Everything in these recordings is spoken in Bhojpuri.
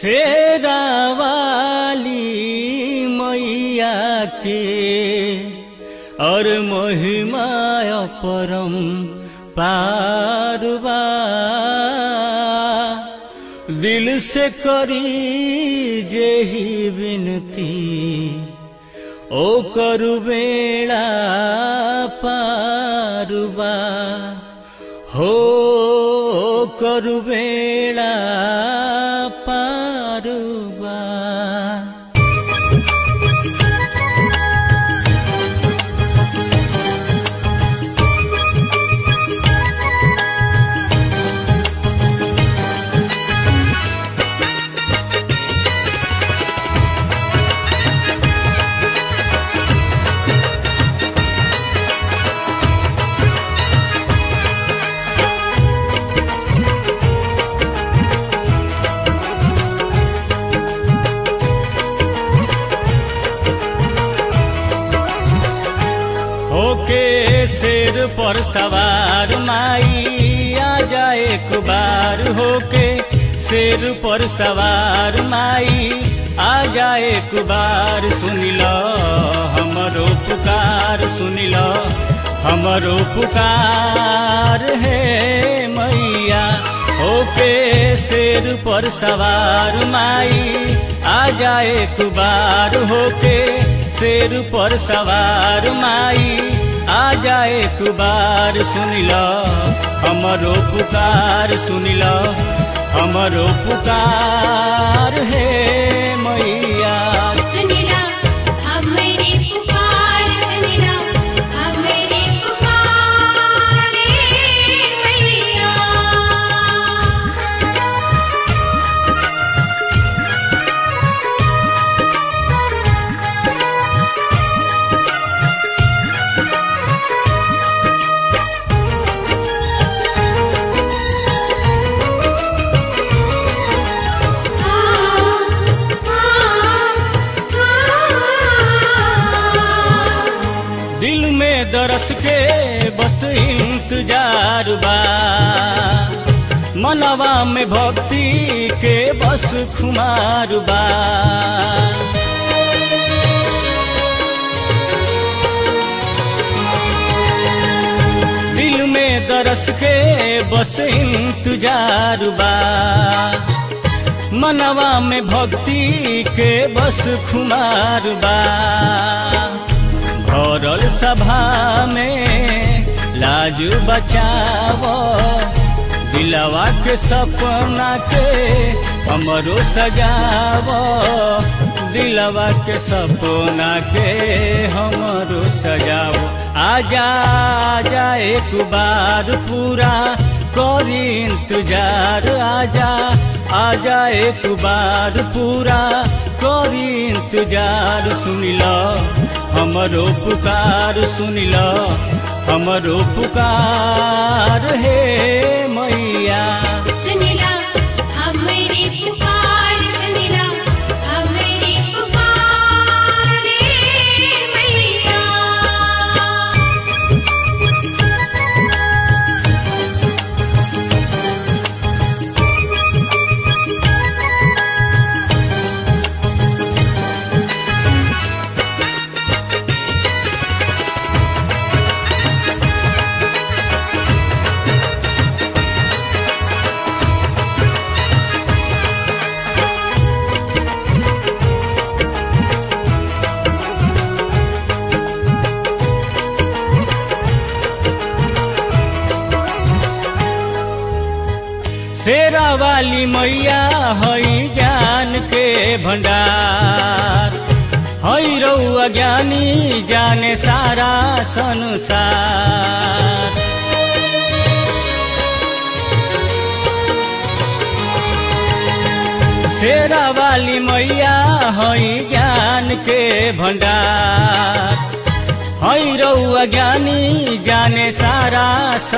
शेरा वाली मैया के और महिमा परम पारवा दिल से करी जेही विनती ओ करु बेड़ा पारुबा हो करु बेड़ा पारुबा होके शेर पर सवार माई आ जाए एक बार होके शेर पर सवार माई आ जाए एक बार सुन लो हमरो पुकार सुन लो हमरो पुकार है मैया होके शेर पर सवार माई आ जाए एक बार होके शेर पर सवार माई आ जाए एक बार सुन लो हमरो पुकार सुन लो हमरो पुकार है मैया सुनिला हमरे पुकार सुनिला हमरे पुकार मैया दिल में दरस के बस इंतजार बा मनवा में भक्ति के बस खुमार बा दिल में दरस के बस इंतजार बा मनवा में भक्ति के बस खुमार बा भरल सभा में लाज बचावो दिलवा के सपना के हमरो सजावो दिलवा के सपना के हमरो सजावो आजा आजा एक बार पूरा करी इंतजार आजा आजा एक बार पूरा करी इंतजार सुन लो हमरो पुकार सुन लो हमरो पुकार हे मैया सुनिला हमरे पुकार सुनिला हमरे पुकार मैया शेरा वाली मैया हई ज्ञान के भंडार हई रउआ ज्ञानी जाने सारा संसार शेरा वाली मैया हई ज्ञान के भंडार हई रउआ ज्ञानी जाने सारा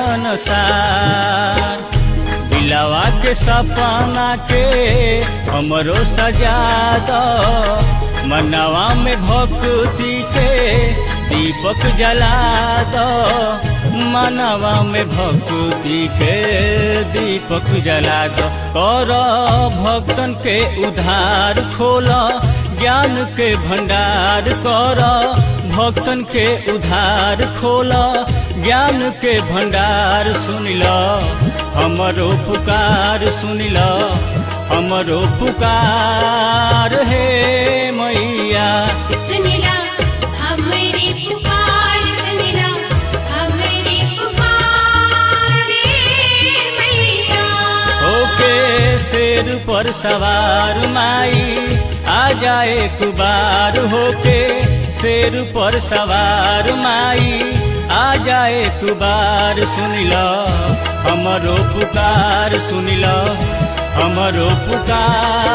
संसार दिलवा के सपना के हमरो सजा दो मनवा में भक्ति के दीपक जला दो मनवा में भक्ति के दीपक जला दो कर भक्तन के उधार खोला ज्ञान के भंडार कर भक्तन के उधार खोला ज्ञान के भंडार सुनिल हमरो पुकार सुनिल हमरो पुकार हे मैया सुनिला हमरे पुकार सुनिला हमरे पुकार रे मैया होके शेर पर सवार माई आ जाए कुबार होके शेर पर सवार माई आ जाए कुबार सुनिल हमरो पुकार सुनिल हमरो पुकार